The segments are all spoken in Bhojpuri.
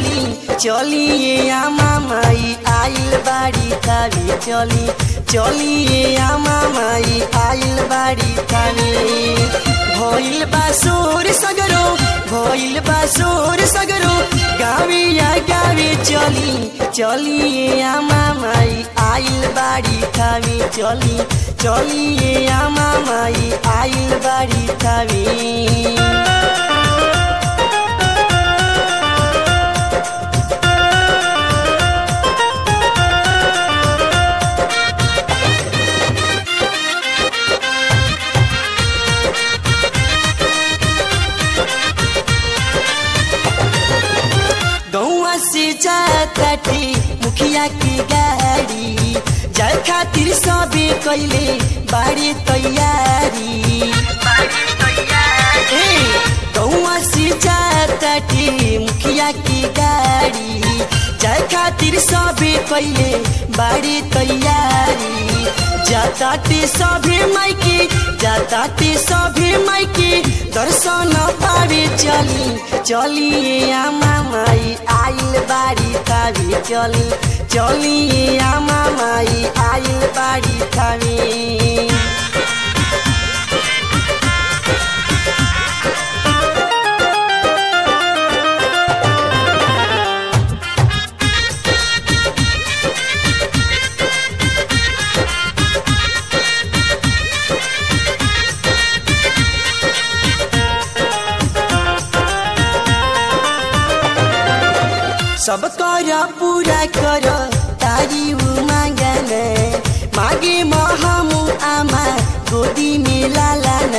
चली चलिए आमा माई आइल बाड़ी थावे चली चलिए आमा माई आइल बाड़ी थावे भइल बा सोर सगरो भइल बा सोर सगरो गावे या गावे चली चलिए आमा माई आइल बाड़ी थावे चली चलिए आमा माई आइल बाड़ी थावे गौआ से जाताटे मुखिया की गाड़ी जाए खातिर सबे कैले बाड़ी तैयारी ए, गौआ से जाताटे मुखिया की गाड़ी जाए खातिर सबे कैले बाड़ी तैयारी जाताटे सभे माइके जाताटे सभे माइके दर्शन पावे चली चलिए आमा माई आइल बाड़ी थावे चली चलिए आमा माई आइल बाड़ी थावे सब कर पूरा कर तारी उ मांगन मागे महमु आमा गोदी में लालन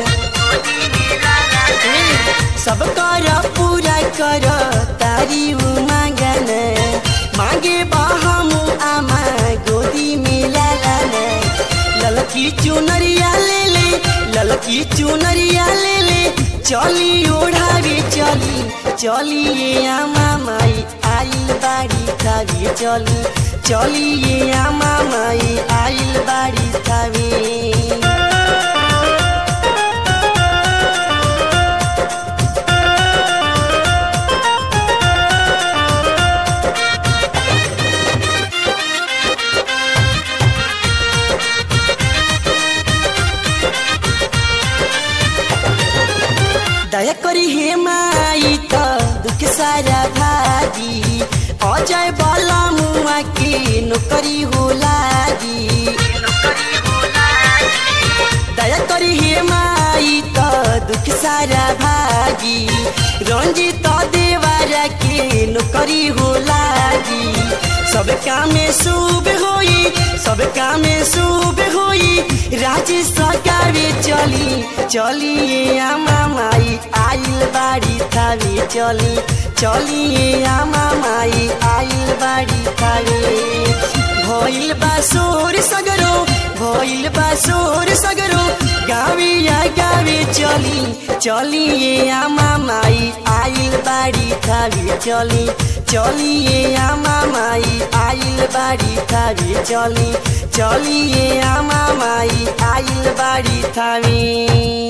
सब कर पूरा कर तारी उ मांगन मागे बहमु आमा गोदी में लालन ललकी चुनरिया ले ले ललकी चुनरिया ले ले चली ओढ़ावे चली चलिए आमा माई आइल बाड़ी थावे चली चलिए आमा माई आइल बाड़ी थावे दया करी हे माई त दुख सारा भागी अजय बला मुआ के नौकरी हो लागी दया करी हे माई त दुख सारा भागी रंजित देवारा के नौकरी हो लागी सब काम शुभ होई सब काम शुभ होई राजेश सरकारे चली चलिए आमा माई आइल बाड़ी थावे चली चलिए आमा माई आइल बाड़ी थावे भइल बा सोर सगरो भइल बा सोर सगरो गावे या गावे चली चलिए आमा माई आइल बाड़ी थावे चली चलिए आमा माई आइल बाड़ी थावे चली चलिए आमा माई आइल बाड़ी थावे